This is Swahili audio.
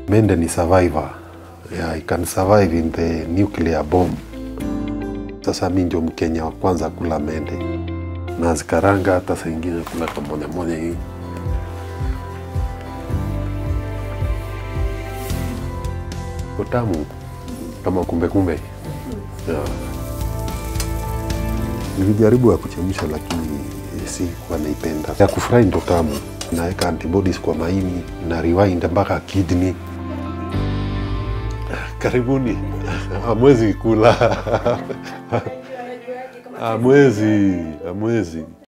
Mende ni survivor. Yeah, I can survive in the nuclear bomb. Sasa mi ndio Mkenya wa kwanza kula mende, nazikaranga hata saa ingine kula kamoja moja hii. Utamu kama kumbe kumbe. Yeah. Nilijaribu ya kuchemsha lakini si kwa naipenda. Ya kufry ndo tamu, naweka antibodies kwa maini na rewind mpaka kidney. Karibuni, hamwezi kula, hamwezi, hamwezi.